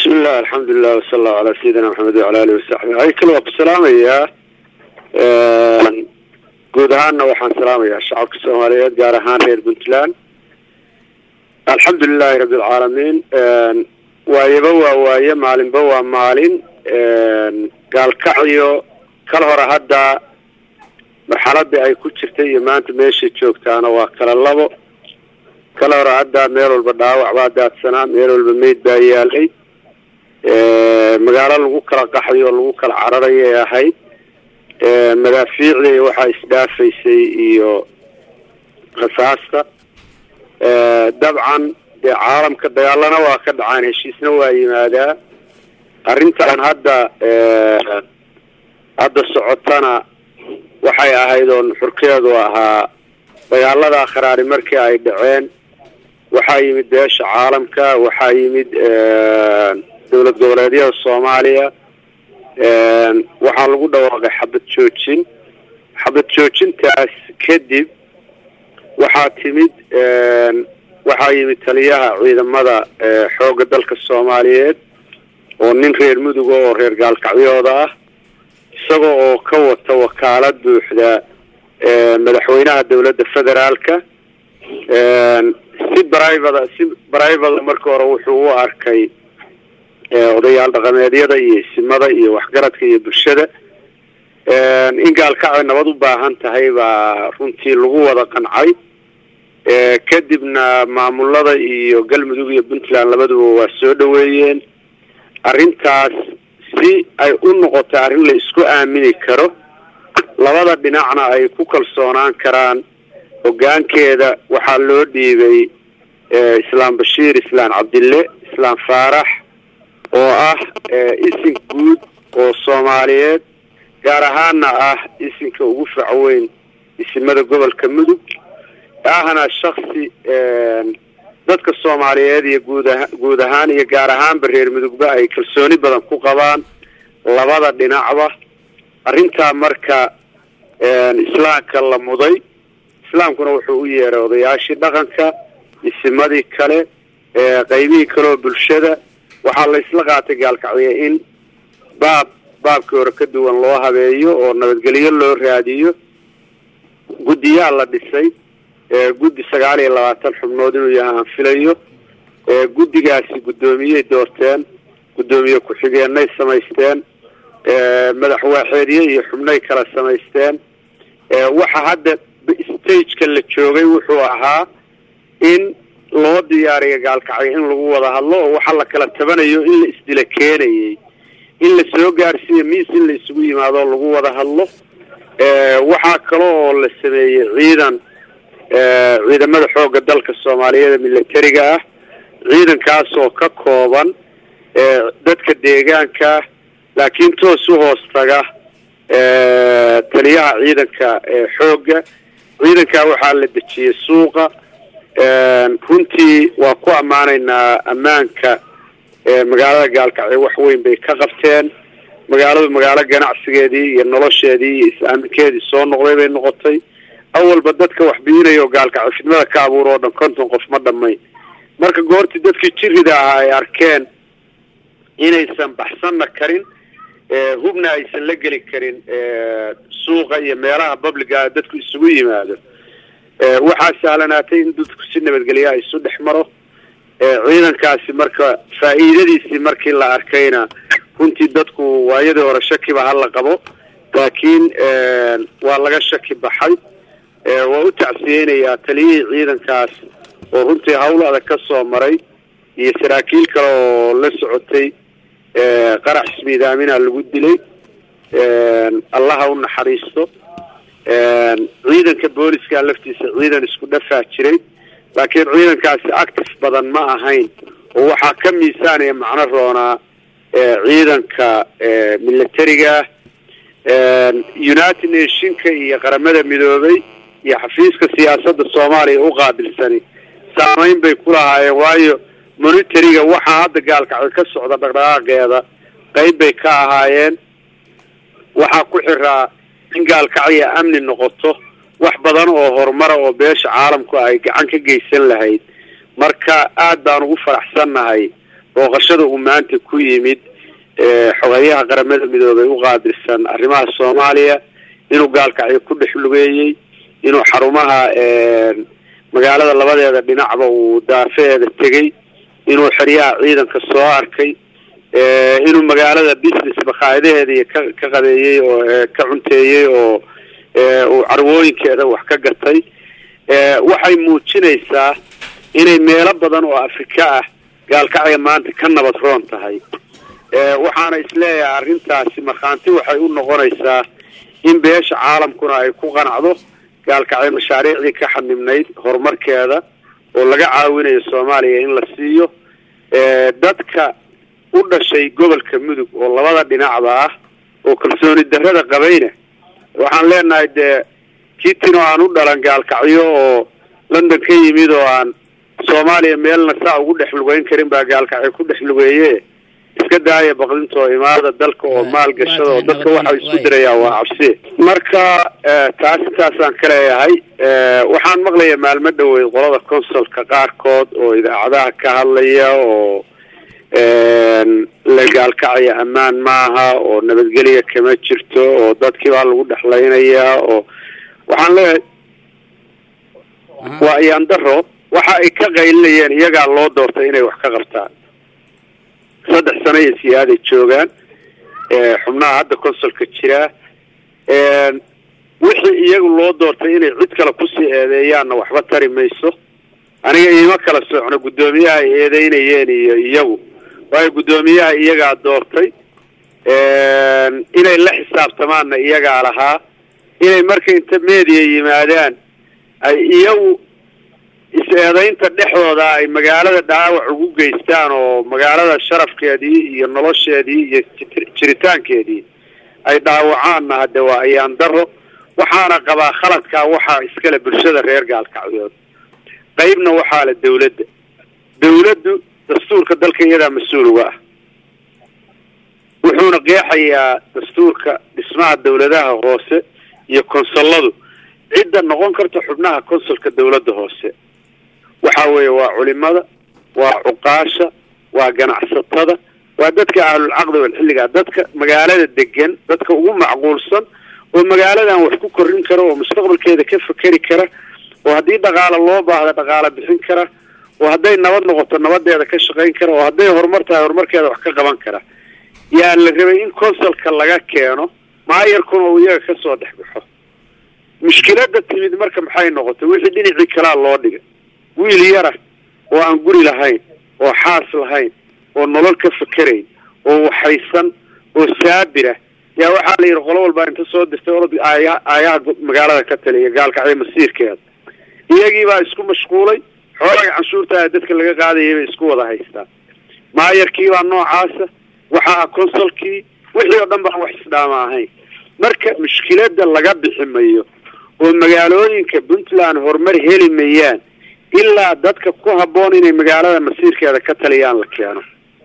bismillahi alxamdulilah wasala allahu calaa sayidina maxamed wacala alihi wasaxbi aykal waa ku salaamayaa guud ahaanna waxaan salaamayaa shacabka soomaaliyeed gaar ahaan reer puntland alxamdulilahi rabbi alcaalamiin waayaba waa waaye maalinba waa maalin gaalkacyo kal hore hadda marxaladii ay ku jirtay iyo maanta meeshay joogtaana waa kala labo kala hore hadda meel walba dhaawac baa daadsanaa meel walba meyd baa yaalay magaalo lagu kala qaxday oo lagu kala cararayay ahayd madaafiicdii waxaa isdhaafaysay iyo rasaasta dabcan dee caalamka dagaalana waa ka dhacaan heshiisna waa yimaadaa arrintan hadda hadda socotana waxay ahayd oo nuxurkeedu ahaa dagaaladaa kharaari markii ay dhaceen waxaa yimid beesha caalamka waxaa yimid dowlad goboleedyada soomaaliya waxaa lagu dhawaaqay xabad joojin xabad joojintaas kadib waxaa timid waxaa yimid taliyaha ciidamada xoogga dalka soomaaliyeed oo nin reer muduga oo reer gaalkacyooda ah isaga oo ka wata wakaalad buuxda madaxweynaha dowladda federaalka si brivada si brivada marka hore wuxuu u arkay odayaal dhaqameedyada iyo isimada iyo waxgaradka iyo bulshada in gaalkacyo nabad u baahan tahay baa runtii lagu wada qancay kadibna maamulada iyo galmudug iyo puntland labaduba waa soo dhaweeyeen arrintaas si ay u noqoto arrin la isku aamini karo labada dhinacna ay ku kalsoonaan karaan hoggaankeeda waxaa loo dhiibay islaam bashiir islaam cabdille islaam faarax oo ah isin guud oo soomaaliyeed gaar ahaana ah isinka ugu facweyn isimada gobolka mudug ahna shaksi dadka soomaaliyeed iyo guud aha guud ahaan iyo gaar ahaanba reer mudugba ay kalsooni badan ku qabaan labada dhinacba arrintaa marka islaamka la muday islaamkuna wuxuu u yeeray odayaashii dhaqanka isimadii kale qaybihii kaleoo bulshada waxaa la isla qaatay gaalkacyo in baab baabkii hore ka duwan loo habeeyo oo nabadgelyo loo raadiyo guddiyaa la dhisay guddi sagaal iyo labaatan xubnood inuu yahay aan filayo guddigaasi guddoomiyey doorteen guddoomiye ku-xigeenay samaysteen madaxwaaxeedye iyo xubnay kala samaysteen waxa hadda stageka la joogay wuxuu ahaa in loo diyaariyo gaalkacyo in lagu wada hadlo oo waxa la kala tabanayo in la isdila keenayay in la soo gaarsiiyo miis in la isugu yimaado oo lagu wada hadlo waxaa kale oo la sameeyey ciidan ciidamada xoogga dalka soomaaliyeed militariga ah ciidankaas oo ka kooban dadka deegaanka laakiin toos u hoos taga taliyaha ciidanka xoogga ciidankaa waxaa la dejiyey suuqa runtii waa ku ammaanaynaa ammaanka magaalada gaalkacyo wax weyn bay ka qabteen magaaladu magaalo ganacsigeedii iyo nolosheedii iyo is-aaminkeedii soo noqday bay noqotay awalba dadka wax biinaya oo gaalkacyo fidmada ka abuur oo dhan konton qof ma dhamay marka goortii dadkii jirida ahaa ay arkeen inaysan baxsanna karin hubna aysan la geli karin suuqa iyo meelaha publica dadku isugu yimaado waxaa sahlanaatay in dadku si nabadgelya isu dhex maro ciidankaasi marka faa'iidadiisii markii la arkayna runtii dadku waayadii hore shakiba hala qabo laakiin waa laga shaki baxay waa u tacsiyeynayaa taliyihii ciidankaas oo runtii hawl adag ka soo maray iyo saraakiil kale oo la socotay qarax ismiidaamina lagu dilay allaha u naxariisto ciidanka booliska laftiisa ciidan isku dhafaa jiray laakiin ciidankaasi active badan ma ahayn oo waxaa ka miisaanaya macno roonaa ciidanka militariga united nationka iyo qaramada midoobay iyo xafiiska siyaasadda soomaaliya u qaabilsani saameyn bay ku lahaayeen waayo monitariga waxaa hadda gaalkacyo ka socda dhaqdhaqaaqeeda qayb bay ka ahaayeen waxaa ku xiraa in gaalkacya amni noqoto wax badan oo horumara oo beesha caalamku ay gacan ka geysan lahayd marka aad baan ugu faraxsannahay booqashada uu maanta ku yimid xogayaha qaramada midoobay u qaabilsan arrimaha soomaaliya inuu gaalkacyo ku dhex lugeeyey inuu xarumaha magaalada labadeeda dhinacba uu daafeeda tegey inuu xeryaha ciidanka soo arkay inuu magaalada business bakhaayadaheeda iyo ka ka qadeeyey oo ka cunteeyey oo uu carwooyinkeeda wax ka gatay waxay muujinaysaa inay meelo badan oo afrika ah gaalkacya maanta ka nabad roon tahay waxaana isleeyahay arrintaasi markhaanti waxay u noqonaysaa in beesha caalamkuna ay ku qanacdo gaalkacyo mashaariicdii ka xanibnayd horumarkeeda oo laga caawinayo soomaaliya in la siiyo dadka u dhashay gobolka mudug oo labada dhinacba ah oo kalsooni darrada qabayna waxaan leenahay dee kiitino aan u dhalan gaalkacyo oo london ka yimid oo aan soomaaliya meelna saa ugu dhex lugeyn karin baa gaalkacyo ku dhex lugeeye iska daaya baqdintoo imaada dalka oo maal gashada oo dadka waxa isku dirayaa waa cabsi marka taas intaasaan ka leeyahay waxaan maqlaya maalmo dhaweyd qolada consulka qaarkood oo idaacadaha ka hadlaya oo la gaalkacaya ammaan maaha oo nabadgelya kama jirto oo dadkii baa lagu dhexlaynayaa oo waxaan leeyahay waa ayaan daro waxa ay ka qaylinayeen iyagaa loo doortay inay wax ka qabtaan saddex sano iyo siyaaday joogaan xubnaha hadda consulka jiraa wixii iyagu loo doortay inay cid kale kusii eedeeyaanna waxba tari mayso aniga iima kala socno guddoomiyaha ay eedeynayeen iyo iyagu waayo guddoomiyaha iyagaa doortay inay la xisaabtamaanna iyagaa lahaa inay marka inta media yimaadaan ay iyagu is-eedaynta dhexdooda ay magaalada dhaawac ugu geystaan oo magaalada sharafkeedii iyo nolosheedii iyo jiritaankeedii ay dhaawacaanna hadde waa ayaan daro waxaana qabaa khaladkaa waxaa iskale bulshada reer gaalkacyood qaybna waxaa le dawladda dawladdu dastuurka dalka iyadaa mas-uul uga ah wuxuuna qeexayaa dastuurka dhismaha dawladaha hoose iyo konsulladu cidda noqon karta xubnaha consulka dawladda hoose waxa weeye waa culimada waa cuqaasha waa ganacsatada waa dadka ahlulcaqdi walxilligaa dadka magaalada degan dadka ugu macquulsan oo magaaladan wax ku korin kara oo mustaqbalkeeda ka fekeri kara oo haddii dhaqaalo loo baahda dhaqaalo bixin kara oo hadday nabad noqoto nabadeeda ka shaqayn kara oo hadday horumar tahay horumarkeeda wax ka qaban kara yaa la rabay in consulka laga keeno maayarkuna uu iyaga kasoo dhex baxo mushkilada timid marka maxay noqotay wixii dhinacii kalaa loo dhigay wiil yara oo aan guri lahayn oo xaas lahayn oo nolol ka fekerayn oo waxaysan oo saabira yaa waxaa la yidhi qolo walbaa inta soo dirtay orod aaya aayaha magaalada ka taliya gaalkacyo masiirkeeda iyagii baa isku mashquulay xoolaga canshuurtaa dadka laga qaadayay bay isku wada haystaan maayarkii baa noocaasa waxaa consulkii wixii oo dhan baan wax isdhaama ahayn marka mushkilada laga bixi mayo oo magaalooyinka puntland horumar heli mayaan ilaa dadka ku habboon inay magaalada masiirkeeda ka taliyaan la keeno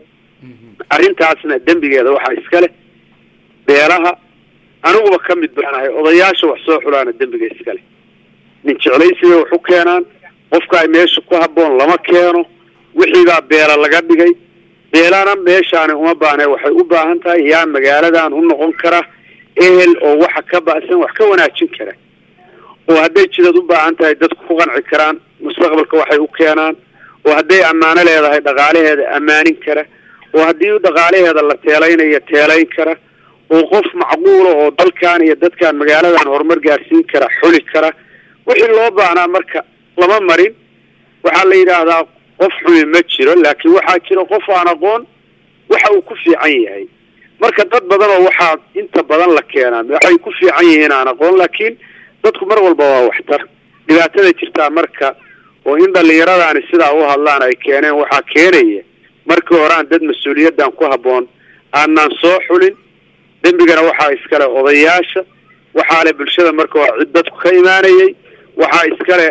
arrintaasna dembigeeda waxaa iska leh beelaha aniguba ka mid baanahay odayaasha wax soo xulaana dembiga iska leh nin jeclaysiga wax u keenaan qofka ay meesha ku habboon lama keeno wixiibaa beela laga dhigay beelana meeshaani uma baahne waxay u baahan tahay yaa magaaladan u noqon kara ehel oo waxa ka ba'san wax ka wanaajin kara oo hadday jidad u baahan tahay dadku ku qanci karaan mustaqbalka waxay u keenaan oo hadday ammaano leedahay dhaqaalaheeda ammaanin kara oo haddii dhaqaalaheeda la teelaynayo teelayn kara oo qof macquula oo dalkan iyo dadkan magaaladan horumar gaarsiin kara xuli kara wixii loo baahnaa marka lama marin waxaa la yidhaahdaa qof xumi ma jiro laakiin waxaa jira qof aan aqoon waxa uu ku fiican yahay marka dad badan oo waxaa inta badan la keenaa waxay ku fiican yihiin aan aqoon laakiin dadku mar walba waa waxtar dhibaatada jirtaa marka oo in dhallinyaradaani sidaa u hadlaan ay keeneen waxaa keenaya markii horaan dad mas-uuliyaddan ku habboon aanaan soo xulin dembigana waxaa iskale odayaasha waxaa le bulshada marka hore cid dadku ka imaanayay waxaa iskale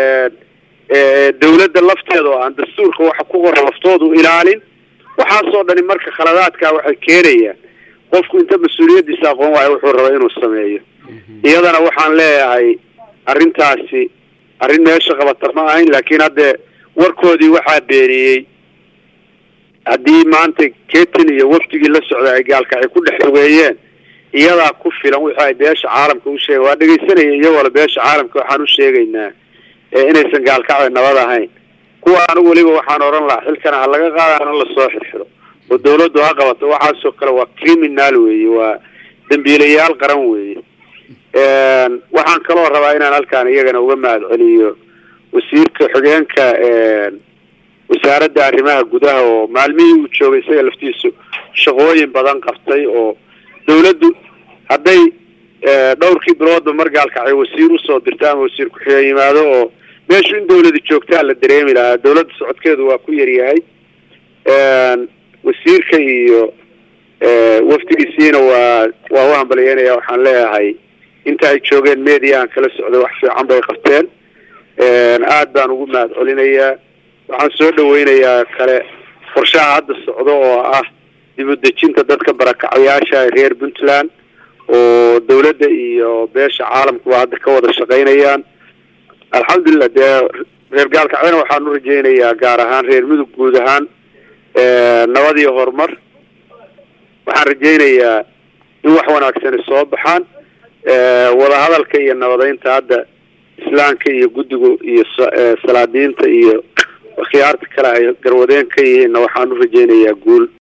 dawladda lafteeda oo aan dastuurka waxa ku qoran laftoodu ilaalin waxaasoo dhani marka khaladaadkaa waxay keenayaan qofku inta mas-uuliyaddiisa aqoon waayo wuxuu raba inuu sameeyo iyadana waxaan leeyahay arrintaasi arrin meesha qabata ma ahayn laakiin haddee warkoodii waxaa beeniyey haddii maanta ketin iyo wafdigii la socda ay gaalkacyo ku dhex fogeeyeen iyadaa ku filan wixii ay beesha caalamka u sheega waa dhegaysanaya iyagoola beesha caalamka waxaan u sheegaynaa inaysan gaalkacyo nabad ahayn kuwa anigu weliba waxaan odhan lahaa xilkana ha laga qaada hana lasoo xirxiro oo dawladdu ha qabato waxaasoo kale waa criminal weeye waa dambiilayaal qaran weeye waxaan kaloo rabaa inaan halkaan iyagana uga mahad celiyo wasiirka xogeenka wasaaradda arrimaha gudaha oo maalmihii uu joogay isaga laftiisu shaqooyin badan qabtay oo dawladdu hadday dhowrkii biloodba mar gaalkacyo wasiir usoo dirto ama wasiir ku-xigeen yimaado oo meeshu in dawlada joogtaa la dareemi lahaa dawladda socodkeedu waa ku yaryahay wasiirka iyo wafdigiisiina waa waa u hambalyeynaya waxaan leeyahay inta ay joogeen mediahan kala socday wax fiican bay qabteen aad baan ugu mahad celinayaa waxaan soo dhaweynayaa kale qorshaha hadda socdo oo ah dib u dejinta dadka barakacyaasha reer puntland oo dawladda iyo beesha caalamkuba hadda ka wada shaqaynayaan alxamdulilah dee reer gaalkacyana waxaan u rajaynayaa gaar ahaan reer mudug guud ahaan nabad iyo horumar waxaan rajaynayaa in wax wanaagsani soo baxaan wadahadalka iyo nabadeynta hadda islaamka iyo guddigu iyo salaadiinta iyo khiyaarta kale ay garwadeen ka yihiinna waxaan u rajaynayaa guul